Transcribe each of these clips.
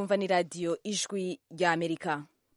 mwumva ni radiyo ijwi rya amerika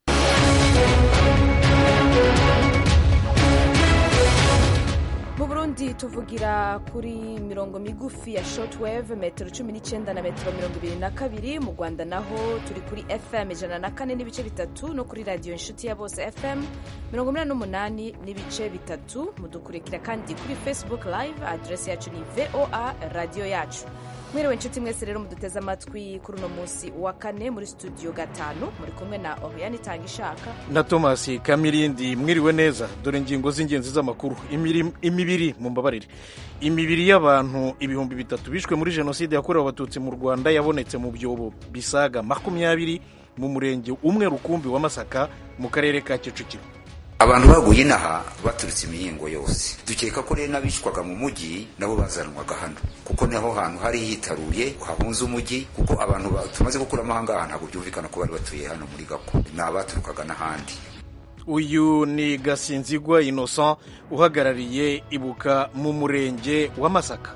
mu burundi tuvugira kuri mirongo migufi ya shortwave metero cumi n'icyenda na metero mirongo ibiri na kabiri mu rwanda naho turi kuri fm ijana na kane n'ibice bitatu no kuri radiyo inshuti ya bose fm mirongo inani n'umunani n'ibice bitatu mudukurikira kandi kuri facebook live aderesi yacu ni voa radiyo yacu mwiriwe inshuti mwese rero muduteze amatwi kuri uno munsi wa kane muri studio gatanu muri kumwe na oriane itanga ishaka na thomas kamirindi mwiriwe neza dore ingingo z'ingenzi z'amakuru imibiri mu mbabarire imibiri y'abantu ibihumbi bitatu bishwe muri jenoside yakorewe abatutsi mu rwanda yabonetse mu byobo bisaga makumyabiri mu murenge umwe rukumbi wa masaka mu karere ka kicukiro abantu baguye inaha baturutse imihingo yose dukeka ko rero n'abicwaga mu mujyi nabo bazanwaga hano kuko niho hantu hari hitaruye hahunze umujyi kuko abantu tumaze gukuramo aha ngaha ntabwo byumvikana ko bari batuye hano muri gako ni abaturukaga n'ahandi uyu ni gasinzigwa innocent uhagarariye ibuka mu murenge wa masaka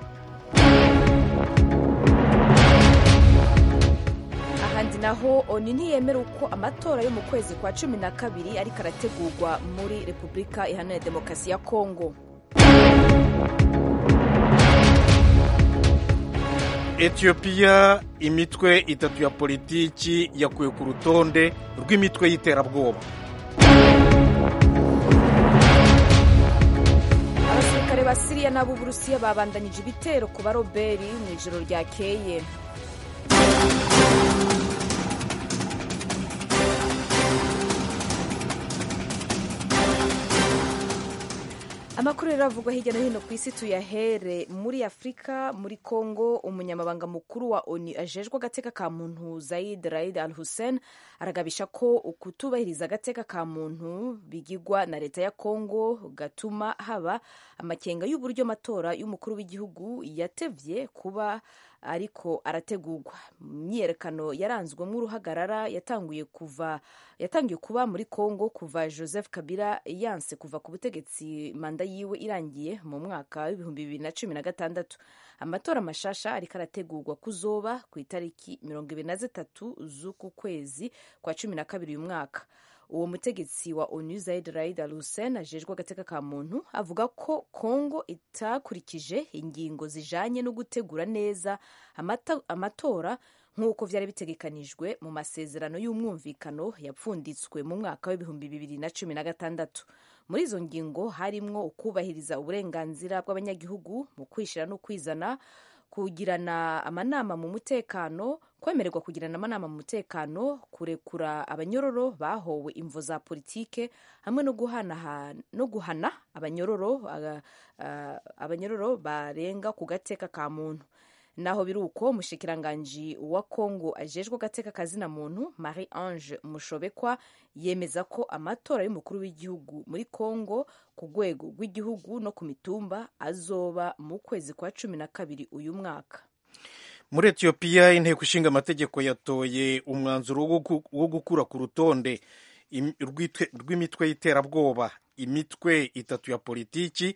ahandi naho oni ntiyemera uko amatora yo mu kwezi kwa cumi na kabiri ariko arategurwa muri repubulika iharanira demokarasi ya kongo etiyopiya imitwe itatu ya politiki yakuwe ku rutonde rw'imitwe y'iterabwoba abasirikare ba siriya n'ab'uburusiya babandanyije ibitero ku baroberi mu ijoro ryakeye amakuru rero avugwa hirya no hino ku isi tuyahere muri afurika muri congo umunyamabanga mukuru wa onu ajejwe agateka ka muntu zaid raid al hussein aragabisha ko ukutubahiriza agateka ka muntu bigigwa na leta ya congo gatuma haba amakenga y'uburyo amatora y'umukuru w'igihugu yatevye kuba ariko arategurwa imyiyerekano yaranzwemo uruhagarara yatanguye kuva yatangiye kuba muri congo kuva joseph kabila yanse kuva ku butegetsi manda yiwe irangiye mu mwaka w'ibihumbi bibiri na cumi na gatandatu amatora mashasha ariko arategurwa kuzoba ku itariki mirongo ibiri na zitatu z'uku kwezi kwa cumi na kabiri uyu mwaka uwo mutegetsi wa onu zaid raid al hussein ajejwe agateka ka muntu avuga ko congo itakurikije ingingo zijanye no gutegura neza amatora nk'uko vyari bitegekanijwe mu masezerano y'umwumvikano yapfunditswe mu mwaka w'ibihumbi bibiri na cumi na gatandatu muri izo ngingo harimwo ukubahiriza uburenganzira bw'abanyagihugu mu kwishira no kwizana kugirana amanama mu mutekano kwemererwa kugirana amanama mu mutekano kurekura abanyororo bahowe imvo za politike hamwe no guhana no guhana abanyororo uh, uh, abanyororo barenga ku gateka ka muntu naho biri uko umushikiranganji wa kongo ajejwe agateka kazina muntu marie ange mushobekwa yemeza ko amatora y'umukuru w'igihugu muri kongo ku rwego rw'igihugu no ku mitumba azoba mu kwezi kwa cumi na kabiri uyu mwaka muri etiyopiya inteko ishinga amategeko yatoye umwanzuro wo gukura ku rutonde rw'imitwe y'iterabwoba imitwe itatu ya politiki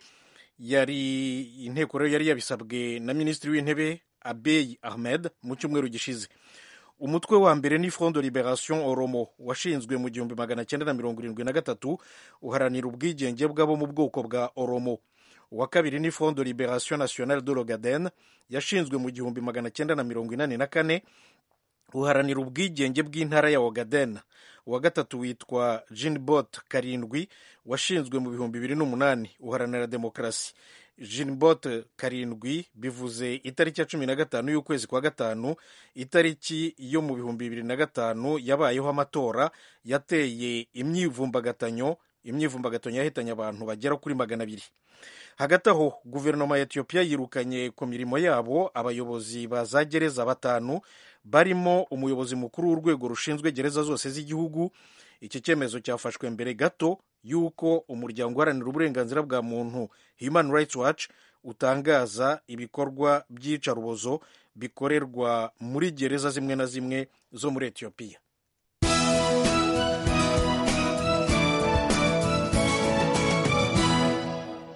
yari inteko rero yari yabisabwe na minisitiri w'intebe abeyi ahmed mu cyumweru gishize umutwe wa mbere ni front de liberation oromo washinzwe mu gihumbi magana cyenda na mirongo irindwi na gatatu uharanira ubwigenge bw'abo mu bwoko bwa oromo uwa kabiri ni front de liberation nationale de l'ogaden yashinzwe mu gihumbi magana cyenda na mirongo inani na kane uharanira ubwigenge bw'intara ya ogaden uwa gatatu witwa jinbot karindwi washinzwe mu bihumbi bibiri n'umunani uharanira demokarasi jinbot karindwi bivuze itariki ya cumi na gatanu y'ukwezi kwa gatanu itariki yo mu bihumbi bibiri na gatanu yabayeho amatora yateye imyivumbagatanyo imyivumbagatanyo yahitanye abantu bagera kuri magana abiri hagati aho guverinoma ya etiyopiya yirukanye ku mirimo yabo abayobozi ba za gereza batanu barimo umuyobozi mukuru w'urwego rushinzwe gereza zose z'igihugu iki cyemezo cyafashwe mbere gato y'uko umuryango uharanira uburenganzira bwa muntu human rights watch utangaza ibikorwa by'iyicarubozo bikorerwa muri gereza zimwe na zimwe zo muri etiyopiya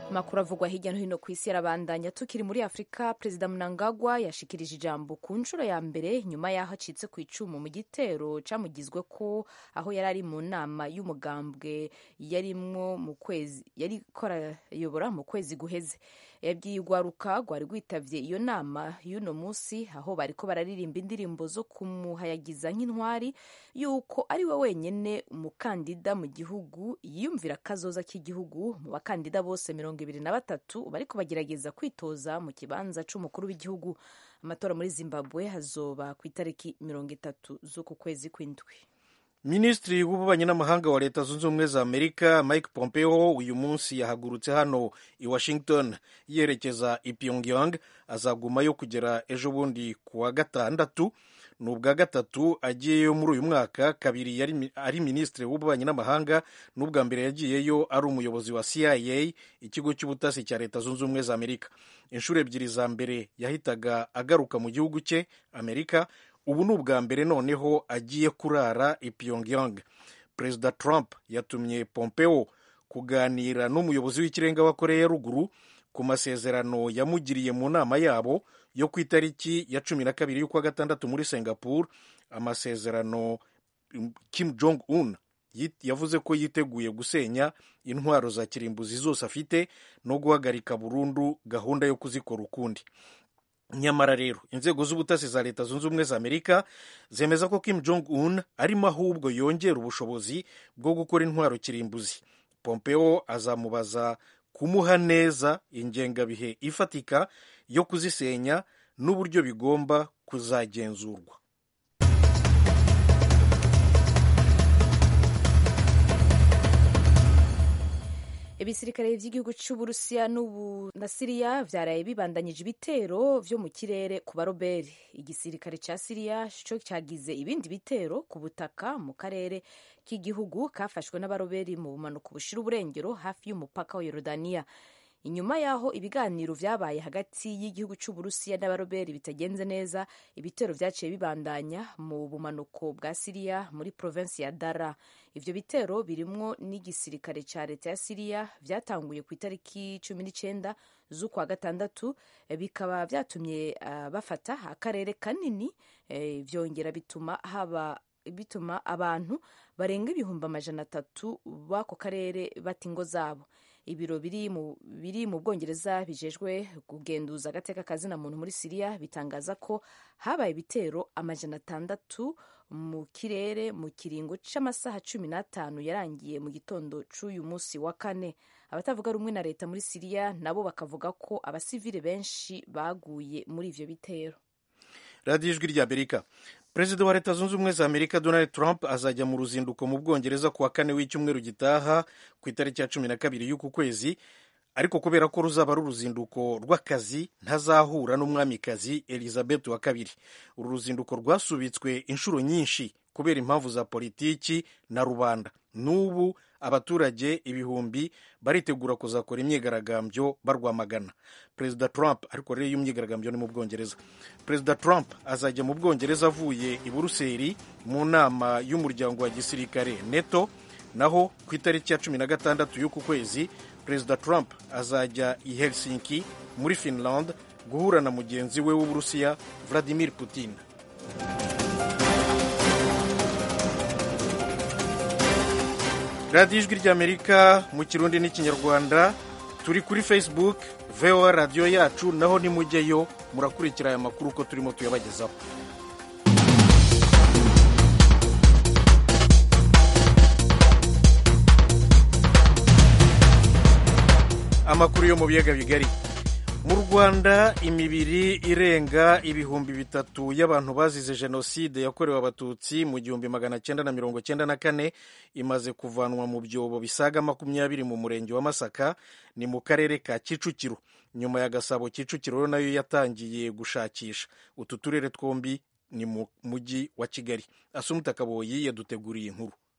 amakuru avugwa hirya no hino ku isi yarabandanya tukiri muri afurika perezida mnangagwa yashikirije ijambo ku nshuro ya mbere nyuma y'aho acitse ku icumu mu gitero camugizwe ko aho yari ari mu nama y'umugambwe yarimwo mu kwezi yari korayobora mu kwezi guheze yabwiye urwaruka rwari rwitavye iyo nama y'uno munsi aho bariko bararirimba indirimbo zo kumuhayagiza nk'intwari yuko ari we wenyene umukandida mu gihugu yiyumvira akazoza k'igihugu mu bakandida bose mirongo ibiri na batatu bariko bagerageza kwitoza mu kibanza c'umukuru w'igihugu amatora muri zimbabwe hazoba ku itariki mirongo itatu z'uku kwezi kw'indwi minisitiri w'ububanyi n'amahanga wa leta zunze ubumwe za amerika mike pompeo uyu munsi yahagurutse hano i washington yerekeza i pyongyang azagumayo kugera ejo bundi ku wa gatandatu ni ubwa gatatu agiyeyo muri uyu mwaka kabiri yari ari minisitiri w'ububanyi n'amahanga n'ubwa mbere yagiyeyo ari umuyobozi wa cia ikigo cy'ubutasi cya leta zunze ubumwe za amerika inshuro ebyiri za mbere yahitaga agaruka mu gihugu cye amerika ubu ni ubwa mbere noneho agiye kurara i pyongyang perezida trump yatumye pompeo kuganira n'umuyobozi w'ikirenga wa koreya ya ruguru ku masezerano yamugiriye mu nama yabo yo ku itariki ya cumi na kabiri y'ukwa gatandatu muri singapore amasezerano kim jong un yavuze ko yiteguye gusenya intwaro za kirimbuzi zose afite no guhagarika burundu gahunda yo kuzikora ukundi nyamara rero inzego z'ubutasi za leta zunze ubumwe za amerika zemeza ko kim jong un arimo ahubwo yongera ubushobozi bwo gukora intwaro kirimbuzi pompeo azamubaza kumuha neza ingengabihe ifatika yo kuzisenya n'uburyo bigomba kuzagenzurwa ibisirikare by'igihugu cy'uburusiya na siriya byaraye bibandanyije ibitero vyo mu kirere ku baroberi igisirikare ca siriya co cyagize ibindi bitero ku butaka mu karere k'igihugu kafashwe n'abaroberi mu bumanuko bushira uburengero hafi y'umupaka wa yorodaniya inyuma y'aho ibiganiro vyabaye hagati y'igihugu c'uburusiya n'abaroberi bitagenze neza ibitero vyaciye bibandanya mu bumanuko bwa siriya muri provinsi ya dara ivyo bitero birimwo n'igisirikare ca leta ya siriya vyatanguye ku itariki cumi n'icenda z'ukwa gatandatu bikaba vyatumye uh, bafata akarere kanini eh, vyongera bituma haba bituma abantu barenga ibihumbi amajana atatu b'ako karere bata ingo zabo ibiro biri mu biri mu bwongereza bijejwe kugenduza agateka kazina muntu muri siriya bitangaza ko habaye ibitero amajana atandatu mu kirere mu kiringo c'amasaha cumi n'atanu yarangiye mu gitondo c'uyu munsi wa kane abatavuga rumwe na leta muri siriya nabo bakavuga ko abasivile benshi baguye muri ivyo bitero radiyo ijwi rya amerika perezida wa leta zunze ubumwe za amerika donald trump azajya mu ruzinduko mu bwongereza ku wa kane w'icyumweru gitaha ku itariki ya cumi na kabiri y'uku kwezi ariko kubera ko ruzaba ari uruzinduko rw'akazi ntazahura n'umwamikazi elizabeth wa kabiri uru ruzinduko rwasubitswe inshuro nyinshi kubera impamvu za politiki na rubanda n'ubu abaturage ibihumbi baritegura kuzakora imyigaragambyo barwamagana perezida trump ariko rero iyo myigaragambyo ni mu bwongereza perezida trump azajya mu bwongereza avuye i buruseli mu nama y'umuryango wa gisirikare neto naho ku itariki ya cumi na gatandatu y'uku kwezi perezida trump azajya i helsinki muri finland guhura na mugenzi we w'uburusiya vladimir putin radiyo ijwi ry'amerika mu kirundi n'ikinyarwanda turi kuri facebook voa radiyo yacu naho nimujyeyo murakurikira aya makuru uko turimo tuyabagezaho amakuru yo mu biyaga bigari mu rwanda imibiri irenga ibihumbi bitatu y'abantu bazize jenoside yakorewe abatutsi mu gihumbi magana cyenda na mirongo cyenda na kane imaze kuvanwa mu byobo bisaga makumyabiri mu murenge wa masaka ni mu karere ka kicukiro nyuma ya gasabo kicukiro nayo yatangiye gushakisha utu turere twombi ni mu mujyi wa kigali asumuta kaboyi yaduteguriye inkuru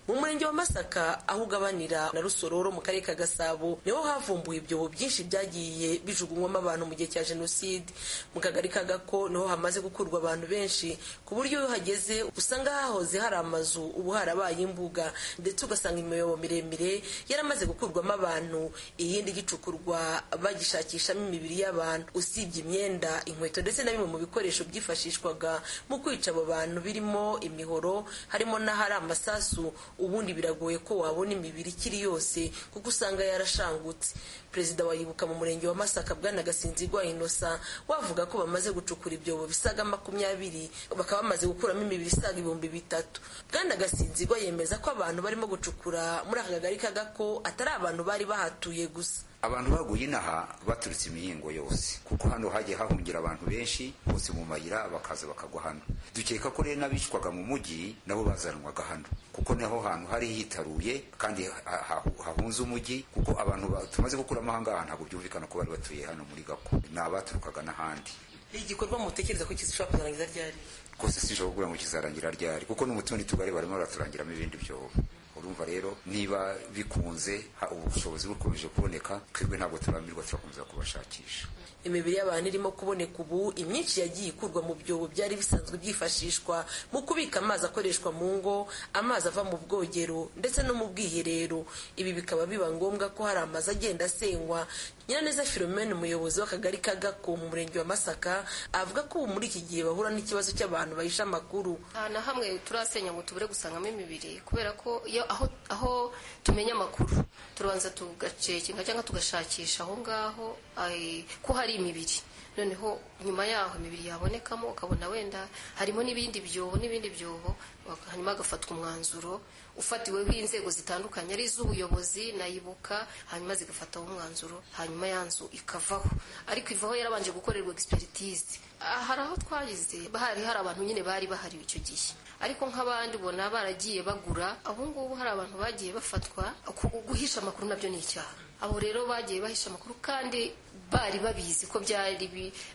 mu murenge wa masaka aho ugabanira na rusororo mu karere ka gasabo niho havumbuwe ibyobo byinshi byagiye bijugunywamo abantu mu gihe cya jenoside mu kagari ka gako niho hamaze gukurwa abantu benshi ku buryo iyo uhageze usanga hahoze hari amazu ubu harabaye imbuga ndetse ugasanga imiyobo miremire yaramaze gukurwamo abantu iyindi gicukurwa bagishakishamo imibiri y'abantu usibye imyenda inkweto ndetse na bimwe mu bikoresho byifashishwaga mu kwica abo bantu birimo imihoro harimo n'ahari amasasu ubundi biragoye ko wabona imibiri ikiri yose kuko usanga yarashangutse perezida wa yibuka mu murenge wa masaka bwana gasinzigwa inosa wavuga ko bamaze gucukura ibyobo bisaga makumyabiri bakaba bamaze gukuramo imibiri isaga ibihumbi bitatu bwana gasinzigwa yemeza ko abantu barimo gucukura muri aka kagari kagako atari abantu bari bahatuye gusa abantu baguye inaha baturutse imihingo yose kuko hano hagiye hahungira abantu benshi bose mu mayira bakaza bakagwa hano dukeka ko rero n'abicwaga mu mujyi nabo bazanwaga hano kuko niho hantu hari hitaruye kandi hahunze umujyi kuko abantu tumaze gukuramo aha ngaha ntabwo byumvikana ko bari batuye hano muri gako ni abaturukaga n'ahandi igikorwa mutekereza ko kizishobora kuzarangiza ryari rwose sinshobora kugira ngo kizarangira ryari kuko no mu tundi tugari barimo baraturangiramo ibindi byobo urumva rero niba bikunze ubushobozi bukomeje kuboneka twebwe ntabwo turambirwa turakomeza kubashakisha imibiri y'abantu irimo kuboneka ubu imyinshi yagiye ikurwa mu byobo byari bisanzwe byifashishwa mu kubika amazi akoreshwa mu ngo amazi ava mu bwogero ndetse no mu bwiherero ibi bikaba biba ngombwa ko hari amazu agenda asenywa nyiraneza philomene umuyobozi w'akagari ka gako mu murenge wa masaka avuga ko ubu muri iki gihe bahura n'ikibazo cy'abantu bahisha amakuru nta na hamwe turasenya ngo tubure gusangamo imibiri kubera ko iyo aho aho tumenya amakuru turabanza tugacekinga cyangwa tugashakisha aho ngaho ko hari imibiri noneho nyuma yaho imibiri yabonekamo ukabona wenda harimo n'ibindi byobo n'ibindi byobo hanyuma hagafatwa umwanzuro ufatiweho inzego zitandukanye ari iz'ubuyobozi nayibuka hanyuma zigafataho umwanzuro hanyuma ya nzu ikavaho ariko ivaho yarabanje gukorerwa egisperitize hari aho twagize hari hari abantu nyine bari bahari icyo gihe ariko nk'abandi ubona baragiye bagura ubu ngubu hari abantu bagiye bafatwa guhisha amakuru nabyo ni icyaha abo rero bagiye bahisha amakuru kandi bari babizi ko byari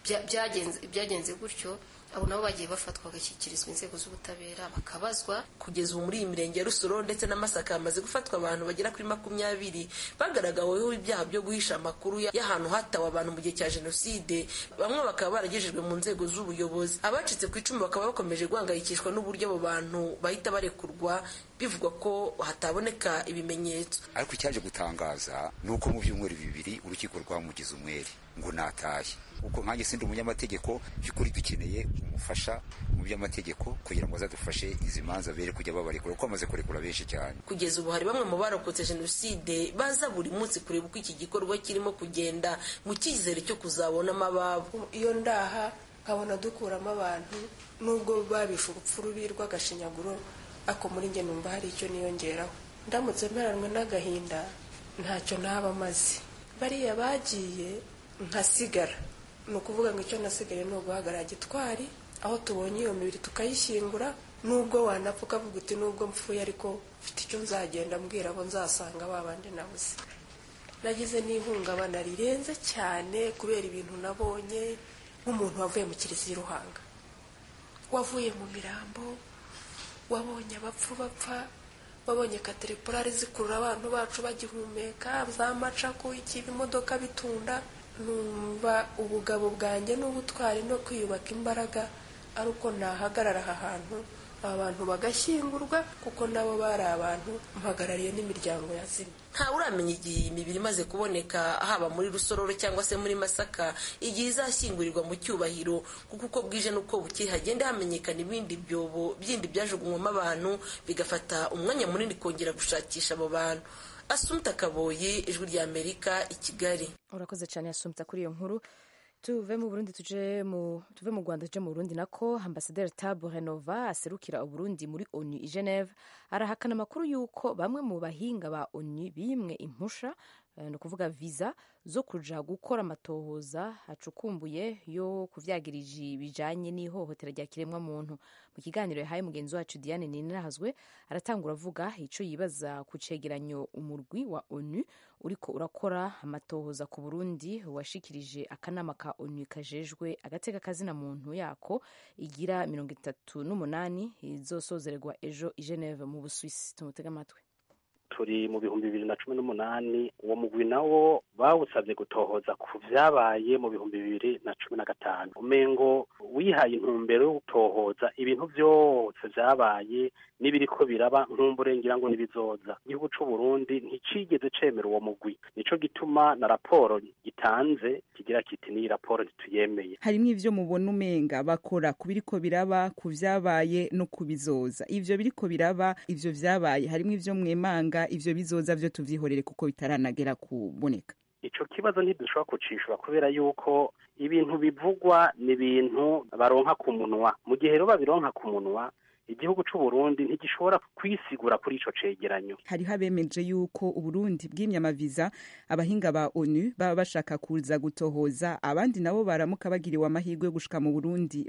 byagenze gutyo abo nabo bagiye bafatwa bagashyikirizwa inzego z'ubutabera bakabazwa kugeza ubu muri iyi mirenge ya rusoro ndetse na masaka hamaze gufatwa abantu bagera kuri makumyabiri bagaragaweho ibyaha byo guhisha amakuru y'ahantu hatawe abantu mu gihe cya jenoside bamwe bakaba baragejejwe mu nzego z'ubuyobozi abacitse ku icumu bakaba bakomeje guhangayikishwa n'uburyo abo bantu bahita barekurwa bivugwa ko hataboneka ibimenyetso ariko icyaje gutangaza ni uko mu byumweru bibiri urukiko rwamugize umwere ngo natahe kuko nkanjye sindi umunyamategeko by'ukuri dukeneye umufasha mu by'amategeko kugira ngo azadufashe izi manza bere kujya babarekura kuko bamaze kurekura benshi cyane kugeza ubu hari bamwe mu barokotse jenoside baza buri munsi kureba uko iki gikorwa kirimo kugenda mu cyizere cyo kuzabonamo ababo iyo ndaha nkabona dukuramo abantu nubwo babishe urupfu rubi rw'agashinyaguro ariko muri njye numva hari icyo niyongeraho ndamutse mperanwe n'agahinda ntacyo naba amaze bariya bagiye nkasigara ni ukuvuga ngo icyo nasigaye ni uguhagarara gitwari aho tubonye iyo mibiri tukayishyingura nubwo wanapfa ukavuga uti nubwo mpfuye ariko mfite icyo nzagenda mbwira abo nzasanga babandi nabuze nagize n'ihungabana rirenze cyane kubera ibintu nabonye nk'umuntu wavuye mu kiliziya iruhanga wavuye mu mirambo wabonye abapfu bapfa wabonye kateripurari zikurura abantu bacu bagihumeka za macaku ikiba imodoka bitunda numva ubugabo bwanjye n'ubutwari no kwiyubaka imbaraga ari uko nahagarara aha hantu aba bantu bagashyingurwa kuko nabo bari abantu mpagarariye n'imiryango yazimye ntawe uramenya igihe iyi mibiri imaze kuboneka haba muri rusororo cyangwa se muri masaka igihe izashyingurirwa mu cyubahiro kuko uko bwije n'uko bukeye hagenda hamenyekana ibindi byobo bindi byajugunywamo abantu bigafata umwanya munini kongera gushakisha abo bantu asumta kaboye ijwi rya amerika i kigali urakoze cyane asumta kuri iyo nkuru tuve mu burundi tuje mu tuve mu rwanda tuje mu burundi nako ambasaderi tabu renova aserukira uburundi muri onu i geneve arahakana amakuru y'uko bamwe mu bahinga ba onu bimwe impusha ni ukuvuga viza zo kuja gukora amatohoza acukumbuye yo kuvyagiriji bijanye n'ihohotera rya kiremwa muntu mu kiganiro yahaye mugenzi wacu Diane Ninahazwe aratangura avuga ico yibaza ku cegeranyo umurwi wa ONU uriko urakora amatohoza ku Burundi washikirije akanama ka ONU kajejwe agateka kazina muntu yako igira mirongo itatu n'umunani izosozererwa ejo i Geneve mu Busuwisi tumutega amatwi turi mu bihumbi bibiri na cumi n'umunani uwo mugwi nawo bawusabye gutohoza ku vyabaye mu bihumbi bibiri na cumi na gatanu umengo wihaye intumbero yo gutohoza ibintu vyose vyabaye n'ibiriko biraba nkumburengira ngo nibizoza igihugu c'u Burundi nticigeze cemera uwo mugwi nico gituma na raporo gitanze kigira kiti ni raporo ntituyemeye harimwo ivyo mubona umenga bakora ku biriko biraba ku vyabaye no kubizoza ivyo biriko biraba ivyo vyabaye harimwo ivyo mwemanga ivyo bizoza vyo tuvyihorere kuko bitaranagera kuboneka ico kibazo ntidushobora kucishura kubera yuko ibintu bivugwa ni ibintu baronka ku munwa mu gihe rero babironka ku munwa igihugu c'u Burundi ntigishobora kwisigura kuri ico cegeranyo hariho abemeje yuko uburundi bwimye amaviza abahinga ba onu baba bashaka kuza gutohoza abandi nabo baramuka bagiriwe amahirwe yo gushika mu burundi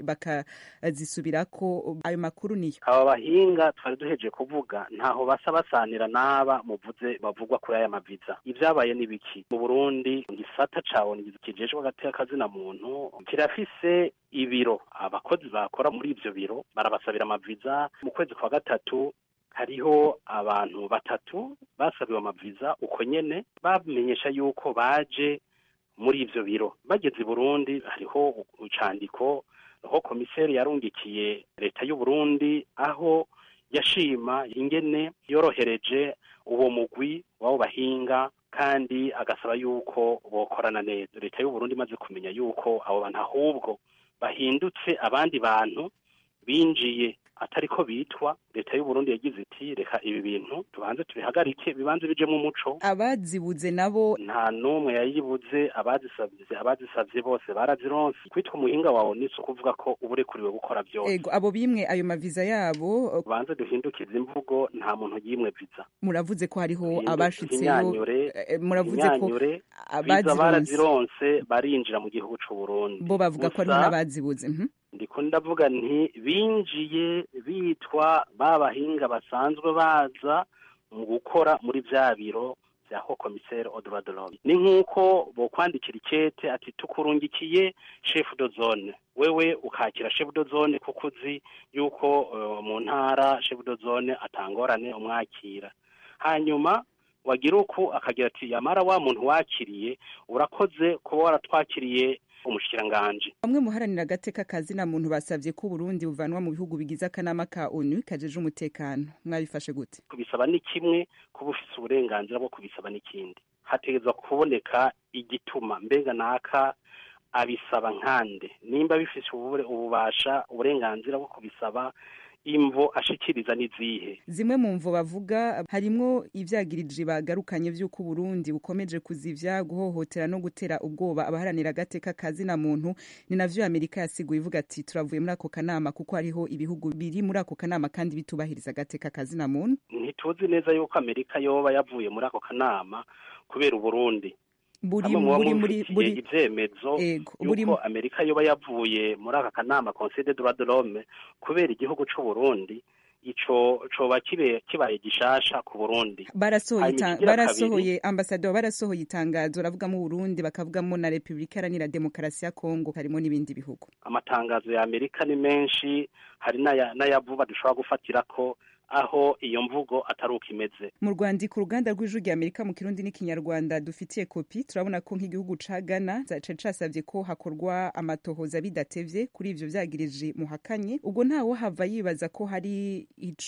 bakazisubirako ayo makuru niyo aba bahinga twari duheje kuvuga ntaho basa basanira n'aba muvuze bavugwa kuri aya maviza ivyabaye ni biki mu burundi igisata ca onu kijejwe agateka kazina muntu kirafise ibiro abakozi bakora muri ivyo biro barabasabira amaviza mu kwezi kwa gatatu hariho abantu batatu basabiwe amaviza uko nyene bamenyesha yuko baje muri ivyo biro bageze i burundi hariho icandiko aho komiseri yarungikiye leta y'u Burundi aho yashima ingene yorohereje uwo mugwi w'abo bahinga kandi agasaba yuko bokorana neza leta y'u Burundi imaze kumenya yuko abo bantu ahubwo bahindutse abandi bantu binjiye atariko bitwa leta y'u Burundi yagize iti reka ibi bintu tubanze tubihagarike bibanze bijemo umuco abazibuze nabo nta n'umwe yayibuze abazisabye abazisabye bose barazironse kwitwa umuhinga wawe ni ukuvuga ko uba urekuriwe gukora byose ego abo bimwe ayo maviza yabo tubanze duhindukize imvugo nta muntu yimwe viza muravuze ko hariho abashitseyo Imyanyure, muravuze ko imyanyure, viza abazironse barazironse barinjira mu gihugu c'u Burundi bo bavuga ko hariho Gusa- n'abazibuze mhm. ndiko ndavuga nti binjiye bitwa ba bahinga basanzwe baza mu gukora muri vya biro vya ho komiseri odroit de l'homme ni nk'uko bokwandikira ikete ati tukurungikiye chef de zone wewe ukakira chef de zone kuko uzi yuko eh, mu ntara chef de zone atangorane umwakira hanyuma wagira uku akagira ati yamara wa muntu wakiriye urakoze kuba waratwakiriye umushikiranganji bamwe muharanira agateka kazina muntu basavye ko Burundi buvanwa mu bihugu bigize akanama ka ONU kajeje umutekano mwabifashe gute kubisaba ni kimwe kuba ufise uburenganzira bwo kubisaba n'ikindi hategerezwa kuboneka igituma mbega naka abisaba nkande nimba bifise ubure- ububasha uburenganzira bwo kubisaba imvo ashikiriza n'izihe zimwe mu mvo bavuga harimwo ivyagirije bagarukanye vy'uko Burundi bukomeje kuzivya guhohotera no gutera ubwoba abaharanira agateka kazina muntu ni navyo Amerika yasiguye ivuga ati turavuye muri ako kanama kuko hariho ibihugu biri muri ako kanama kandi bitubahiriza agateka kazina muntu ntituzi neza yuko amerika yoba yavuye muri ako kanama kubera uburundi buri hamwe muba buri muri mubifitiye buri ivyemezo ego buri yuko amerika yoba yavuye muri aka kanama conseil de droit de l'homme kubera igihugu c'u burundi ico coba kibe kibaye gishasha ku burundi barasohoye Hanyuma ita- ikigira barasohoye ambasador barasohoye itangazo baravugamo Burundi bakavugamo na Republika Iharanira Demokarasi ya Kongo harimo n'ibindi bihugu amatangazo ya amerika ni menshi hari n'aya- n'ayavuba dushobora gufatirako aho iyo mvugo atari uko imeze mu rwandiko uruganda rw'ijwi rya amerika mu kirundi n'ikinyarwanda dufitiye kopi turabona ko nk'igihugu ca ghana cari casavye ko hakorwa amatohoza bidatevye kuri ivyo vyagirije muhakanye ubwo ntawo hava yibaza ko hari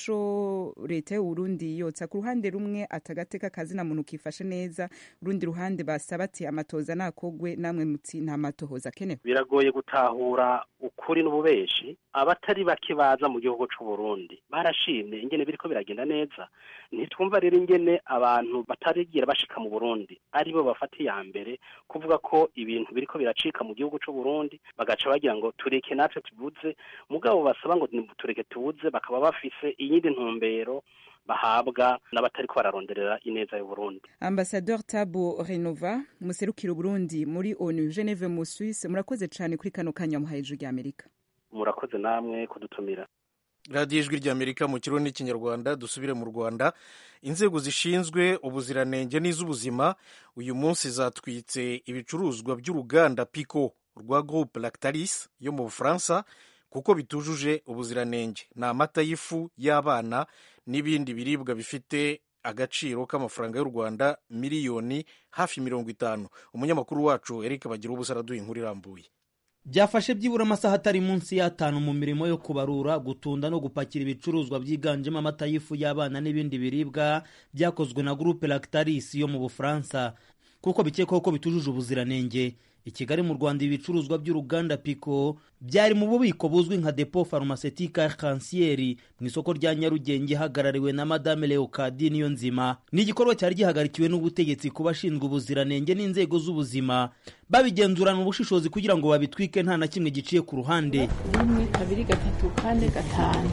ico leta y'uburundi yotsa ku ruhande rumwe atagateka kazina muntu kifashe neza urundi ruhande basaba ati amatohoza nakogwe namwe muti nta matohoza akenewe biragoye gutahura ukuri n'ububeshi abatari bake baza mu gihugu c'u Burundi barashimye ingene biriko biragenda neza ntitwumva rero ingene abantu batarigira bashika mu Burundi aribo bafata iya mbere kuvuga ko ibintu biriko biracika mu gihugu c'u Burundi bagaca bagira ngo tureke natwe tubuze mugabo basaba ngo tureke tubuze bakaba bafise iyindi ntumbero bahabwa n'abatariko bararonderera ineza y'uburundi ambasador tabo renova muserukira uburundi muri onu geneve mu suisse murakoze cyane kuri kano kanya muhaye ijwi rya amerika murakoze namwe kudutumira radiyo ijwi ry'amerika mu kirundi n'ikinyarwanda dusubire mu rwanda inzego zishinzwe ubuziranenge n'iz'ubuzima uyu munsi zatwitse ibicuruzwa by'uruganda pico rwa groupe lactalis yo mu bufaransa kuko bitujuje ubuziranenge ni amata y'ifu y'abana n'ibindi biribwa bifite agaciro k'amafaranga y'u rwanda miliyoni hafi mirongo itanu umunyamakuru wacu eric bagira ubusa araduha inkuru irambuye byafashe byibura amasaha atari munsi y'atanu mu mirimo yo kubarura gutunda no gupakira ibicuruzwa byiganjemo amata y'ifu y'abana n'ibindi biribwa byakozwe na groupe lactalis yo mu bufaransa kuko bikekwaho ko bitujuje ubuziranenge i kigali mu rwanda ibicuruzwa by'uruganda pico byari mu bubiko buzwi nka depo pharmaceutique arc-en-ciel mu isoko rya nyarugenge hagarariwe na madame leocadi niyo nzima ni igikorwa cyari gihagarikiwe n'ubutegetsi ku bashinzwe ubuziranenge n'inzego z'ubuzima babigenzurana ubushishozi kugira ngo babitwike nta na kimwe giciye ku ruhande rimwe kabiri gatatu kane gatanu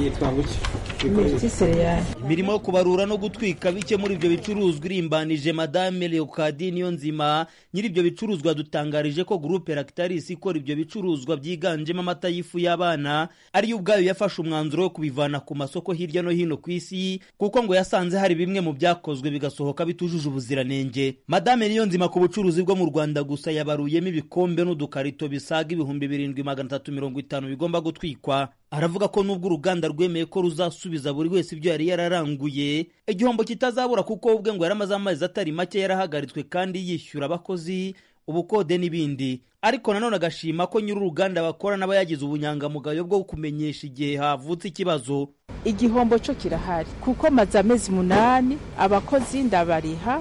imiti sereyali imirimo yo kubarura no gutwika bike muri ibyo bicuruzwa irimbanije madame leocadi niyo nzima nyiri ibyo bicuruzwa dutangarije ko groupe lactalis ikora ibyo bicuruzwa byiganjemo amata y'ifu y'abana ariyo ubwayo yafashe umwanzuro wo kubivana ku masoko hirya no hino ku isi kuko ngo yasanze hari bimwe mu byakozwe bigasohoka bitujuje ubuziranenge madame niyo nzima ku bucuruzi bwo mu rwanda gusa yabaruyemo ibikombe n'udukarito bisaga ibihumbi birindwi magana atatu mirongo itanu bigomba gutwikwa aravuga ko nubwo uruganda rwemeye ko ruzasubiza buri wese ibyo yari yararanguye igihombo kitazabura kuko ubwe ngo yaramaze amezi atari make yarahagaritswe kandi yishyura abakozi ubukode n'ibindi ariko nanone agashima ko nyiri uruganda bakora n'aba yagize ubunyangamugayo bwo kumenyesha igihe havutse ikibazo igihombo cyo kirahari kuko maze amezi umunani abakozi ndabariha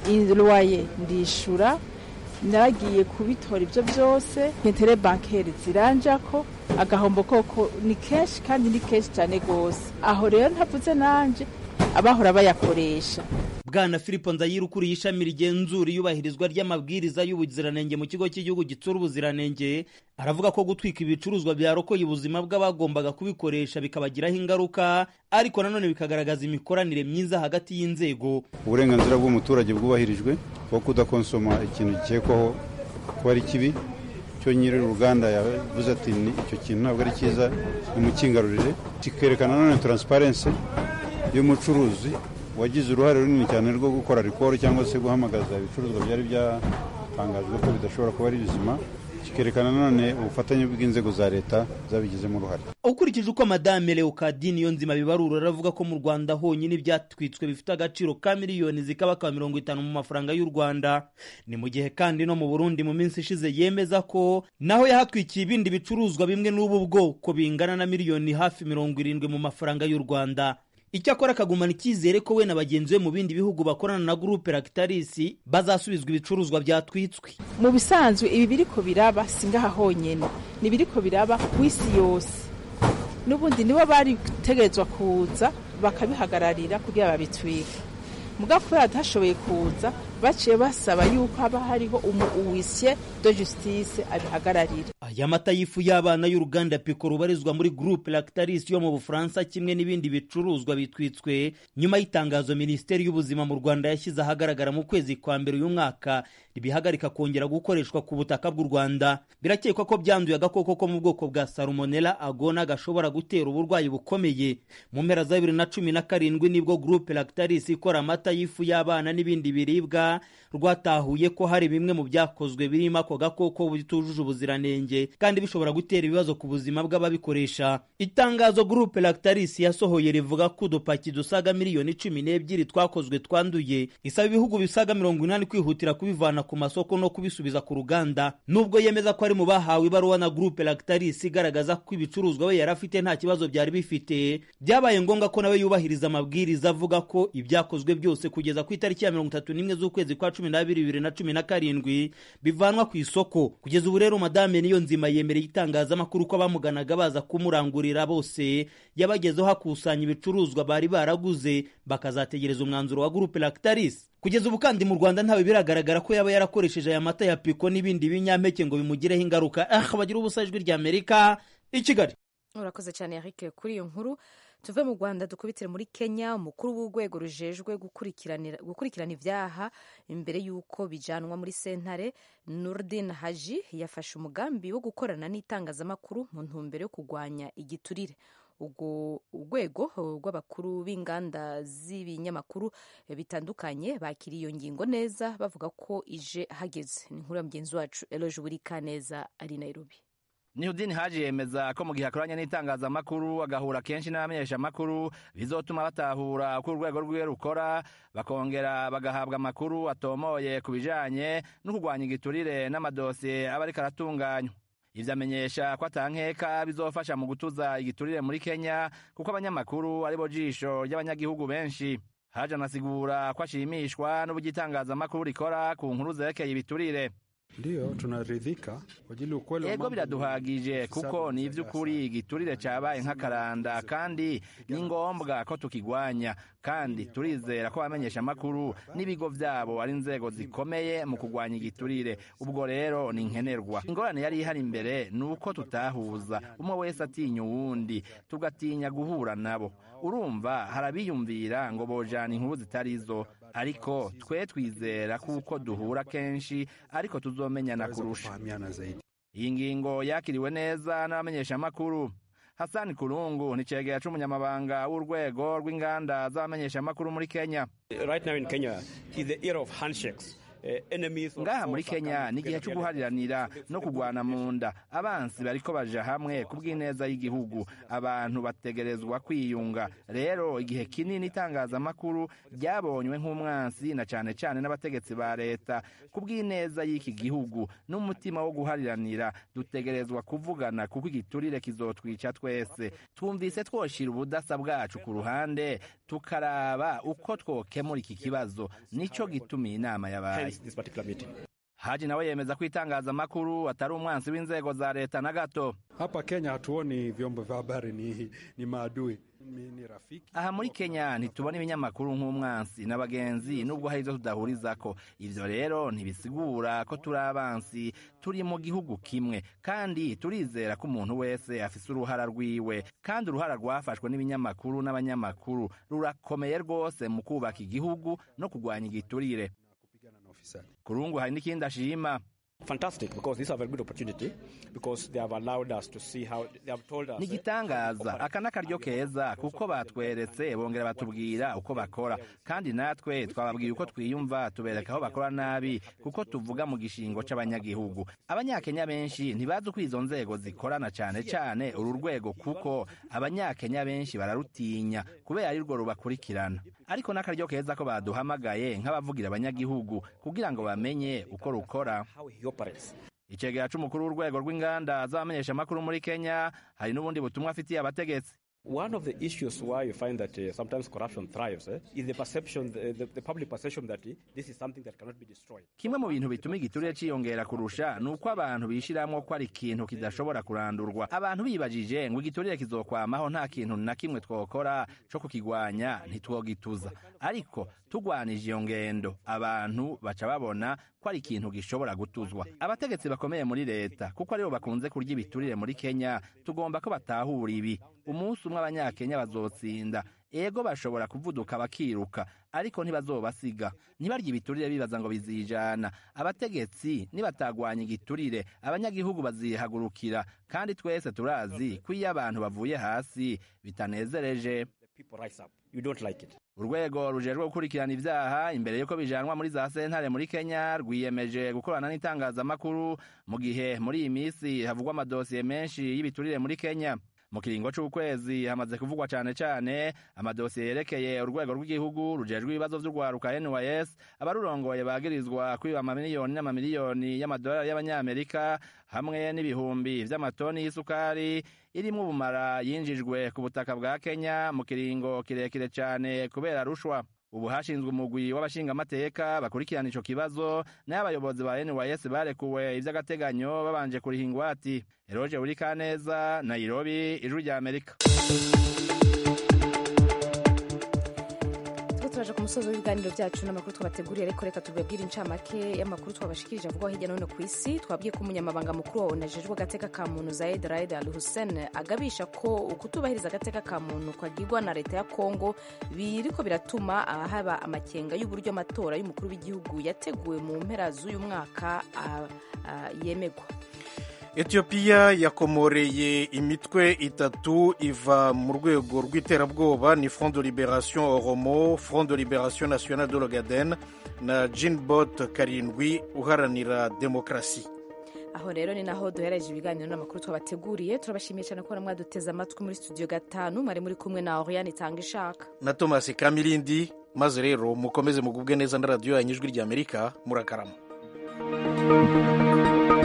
irwaye ndishura naragiye kubitora ibyo byose intere bankeri ziranja ko agahombo koko ni kenshi kandi ni kenshi cyane rwose aho rero ntavuze nanjye abahora bayakoresha bwana filipo nzayira ukuriye ishami rigenzura iyubahirizwa ry'amabwiriza y'ubuziranenge mu kigo cy'igihugu gitsura ubuziranenge aravuga ko gutwika ibicuruzwa byarokoye ubuzima bw'abagombaga kubikoresha bikabagiraho ingaruka ariko nanone bikagaragaza imikoranire myiza hagati y'inzego uburenganzira bw'umuturage bwubahirijwe bwo kudakonsoma ikintu gikekwaho ko ari kibi cyo nyiri uruganda yavuze ati icyo kintu ntabwo ari cyiza nimukingarurire kikerekana nanone taransiparensi y'umucuruzi wagize uruhare runini cyane rwo gukora rikoro cyangwa se guhamagaza ibicuruzwa byari byatangajwe ko bidashobora kuba ari bizima kikerekana nanone ubufatanye bw'inzego za leta zabigizemo uruhare ukurikije uko madame leokadi niyo nzima bibarura aravuga ko mu rwanda honyine ibyatwitswe bifite agaciro ka miliyoni zikabaka mirongo itanu mu mafaranga y'u rwanda ni mu gihe kandi no mu burundi mu minsi ishize yemeza ko naho yahatwikiye ibindi bicuruzwa bimwe n'ubu bwoko bingana na miliyoni hafi mirongo irindwi mu mafaranga y'u rwanda icyakora akagumana icyizere ko we na bagenzi be mu bindi bihugu bakorana na gurupe lactalis bazasubizwa ibicuruzwa byatwitswe mu bisanzwe ibi biriko biraba singaha honyine ni biriko biraba ku isi yose n'ubundi nibo bari gutegerezwa kuza bakabihagararira kugira babitwike mugabo kubera batashoboye kuza baciye basaba yuko haba hariho umuwisye de justice abihagararira aya mata y'ifu y'abana y'uruganda piko rubarizwa muri groupe lactalis yo mu bufaransa kimwe n'ibindi bicuruzwa bitwitswe nyuma y'itangazo minisiteri y'ubuzima mu rwanda yashyize ahagaragara mu kwezi kwa mbere uyu mwaka ribihagarika kongera gukoreshwa ku butaka bw'u rwanda birakekwa ko byanduye agakoko ko mu bwoko bwa salmonella agona gashobora gutera uburwayi bukomeye mu mpera za bibiri na cumi na karindwi nibwo groupe lactalis ikora amata y'ifu y'abana n'ibindi biribwa rwatahuye ko hari bimwe mu byakozwe birimo ako gakoko bitujuje ubuziranenge kandi bishobora gutera ibibazo ku buzima bw'ababikoresha itangazo groupe lactalis yasohoye rivuga ko udupaki dusaga miliyoni cumi n'ebyiri twakozwe twanduye isaba ibihugu bisaga mirongo inani kwihutira kubivana ku masoko no kubisubiza ku ruganda nubwo yemeza ko ari mu bahawe ibaruwa na groupe lactalis igaragaza ko ibicuruzwa we yari afite nta kibazo byari bifite byabaye ngombwa ko nawe yubahiriza amabwiriza avuga ko ibyakozwe byose kugeza ku itariki ya mirongo itatu n'imwe z'ukwezi kwa cumi n'abiri bibiri na cumi na karindwi bivanwa ku isoko kugeza ubu rero madame niyo nzima yemereye itangazamakuru ko abamuganaga baza kumurangurira bose yabagezeho hakusanya ibicuruzwa bari baraguze bakazategereza umwanzuro wa gurupe lactalis kugeza ubu kandi mu rwanda ntawe biragaragara ko yaba yarakoresheje aya mata ya piko n'ibindi binyampeke ngo bimugireho ingaruka ah bagira ubusa ijwi ry'amerika i kigali urakoze cyane eric kuri iyo nkuru tuve mu rwanda dukubitire muri kenya umukuru w'urwego rujejwe gukurikirana ibyaha imbere y'uko bijanwa muri sentare nurdin haji yafashe umugambi wo gukorana n'itangazamakuru mu ntumbero yo kurwanya igiturire ubwo urwego rw'abakuru b'inganda z'ibinyamakuru bitandukanye bakiriye iyo ngingo neza bavuga ko ije hageze ni inkuru ya mugenzi wacu eloje burikaneza ari nairobi Nihudini Haji yemeza ko mu gihe akoranye n'itangazamakuru agahura kenshi n'abamenyeshamakuru bizotuma batahura uko urwego rwiwe rukora bakongera bagahabwa amakuru atomoye ku bijanye no kurwanya igiturire n'amadosiye aba ariko aratunganywa ivyo amenyesha ko atankeka bizofasha mu gutuza igiturire muri Kenya kuko abanyamakuru aribo jisho ry'abanyagihugu benshi Haji anasigura ko ashimishwa n'uburyo itangazamakuru rikora ku nkuru zerekeye ibiturire Ndiyo, tunaridhika kwa ajili ukweli. Ego biraduhagije kuko ni ivy'ukuri igiturire cabaye nk'akaranda kandi ni ngombwa ko tukigwanya kandi turizera ko abamenyesha amakuru n'ibigo vyabo ari inzego zikomeye mu kugwanya igiturire ubwo rero ni nkenerwa ingorane yari ihari imbere ni uko tutahuza umwe wese atinya uwundi tugatinya guhura nabo urumva harabiyumvira ngo bojana inkuru zitarizo ariko twe twizera kuko duhura kenshi ariko tuzomenyana kurusha iyi ngingo yakiriwe neza n'abamenyeshamakuru hasani kurungu ni cegera c'umunyamabanga w'urwego rw'inganda z'abamenyeshamakuru muri kenya right now in kenya is the era of handshakes ngaha muri kenya ni igihe cyo guhariranira no kugwana mu nda abansi bariko baja hamwe ku bw'ineza y'igihugu abantu bategerezwa kwiyunga rero igihe kinini itangazamakuru ryabonywe nk'umwansi na cane cane n'abategetsi ba leta ku bw'ineza y'iki gihugu n'umutima wo guhariranira dutegerezwa kuvugana kuko igiturire kizotwica twese twumvise twoshira ubudasa bwacu ku ruhande tukaraba uko twokemura iki kibazo nico gitumiye inama yabaye Haji nawe yemeza ko itangazamakuru atari umwansi w'inzego za leta na gato. Hapa Kenya hatuoni vyombo vya habari ni, ni maadui ni rafiki. Aha muri Kenya ntitubona ibinyamakuru nk'umwansi n'abagenzi nubwo hari ivyo tudahurizako. Ivyo rero ntibisigura ko turi abansi, turi mu gihugu kimwe kandi turizera ko umuntu wese afise uruhara rwiwe kandi uruhara rwafashwe n'ibinyamakuru n'abanyamakuru rurakomeye rwose mu kubaka igihugu no kurwanya igiturire. kurungu hari n'ikindi ashima Fantastic because this is a very good opportunity because they have allowed us to see how they have told us. Ni gitangaza aka n'akaryo keza kuko batweretse bongera batubwira uko bakora kandi natwe twababwiye uko twiyumva tubereka aho bakora nabi kuko tuvuga mu gishingo c'abanyagihugu abanyakenya benshi ntibazi uko izo nzego zikorana cane cane uru rwego kuko abanyakenya benshi bararutinya kubera ari rwo rubakurikirana ariko n'akaryo keza ko baduhamagaye nk'abavugira abanyagihugu kugira ngo bamenye uko rukora icegera c'umukuru w'urwego rw'inganda z'abamenyeshamakuru muri kenya hari n'ubundi butumwa afitiye abategetsi One of the issues why you find that uh, sometimes corruption thrives eh, is the perception, the, the, the public perception that uh, this is something that cannot be destroyed. kimwe mu bintu bituma igiturire ciyongera kurusha ni uko abantu bishiramwo ko ari ikintu kidashobora kurandurwa abantu bibajije ngo igiturire kizokwamaho nta kintu na kimwe twokora co kukigwanya ntitwogituza ariko tugwanije iyo ngendo abantu baca babona ko ari ikintu gishobora gutuzwa abategetsi bakomeye muri leta kuko aribo bakunze kurya ibiturire muri kenya tugomba ko batahura ibi umunsi umwe abanyakenya bazotsinda ego bashobora kuvuduka bakiruka ariko ntibazobasiga ntibarya ibiturire bibaza ngo bizijana abategetsi nibatagwanya igiturire abanyagihugu bazihagurukira kandi twese turazi ko iyo abantu bavuye hasi bitanezereje People rise up. You don't like it. urwego rujejwe gukurikirana ivyaha imbere yuko bijanwa muri za sentare muri kenya rwiyemeje gukorana n'itangazamakuru mu gihe muri iyi misi havugwa amadosiye menshi y'ibiturire muri kenya mu kiringo c'ukwezi hamaze kuvugwa cane cane amadosiye yerekeye urwego rw'igihugu rujejwe ibibazo vy'urwaruka nys abarurongoye bagirizwa kwiba amamiliyoni n'amamiliyoni y'amadolari y'abanyamerika hamwe n'ibihumbi vy'amatoni y'isukari irimwo ubumara yinjijwe ku butaka bwa kenya mu kiringo kirekire cane kubera rushwa ubu hashinzwe umugwi w'abashingamateka bakurikirana ico kibazo nayo abayobozi ba nys barekuwe ivy'agateganyo babanje kuriha ingwati eroje buri kaneza nairobi ijuru rya amerika turaje ku musozi w'ibiganiro byacu n'amakuru twabateguriye ariko reka tubabwire incamake y'amakuru twabashikirije avugwaho hirya no hino ku isi twabwiye ko umunyamabanga mukuru wa onu ajejwe agateka ka muntu zaid raid al hussein agabisha ko ukutubahiriza agateka ka muntu kwagirwa na leta ya kongo biriko biratuma haba amakenga y'uburyo amatora y'umukuru w'igihugu yateguwe mu mpera z'uyu mwaka yemegwa etiyopiya yakomoreye imitwe itatu iva mu rwego rw'iterabwoba ni front de liberation oromo front de liberation nationale de l'ogaden na jinbot karindwi uharanira demokarasi aho rero ni naho duhereje ibiganiro n'amakuru twabateguriye turabashimiye cyane kubona mwaduteze amatwi muri studio gatanu mwari muri kumwe na oriane itanga ishaka na thomas kamirindi maze rero mukomeze mugubwe neza na radiyo yanyu ijwi ry'amerika murakarama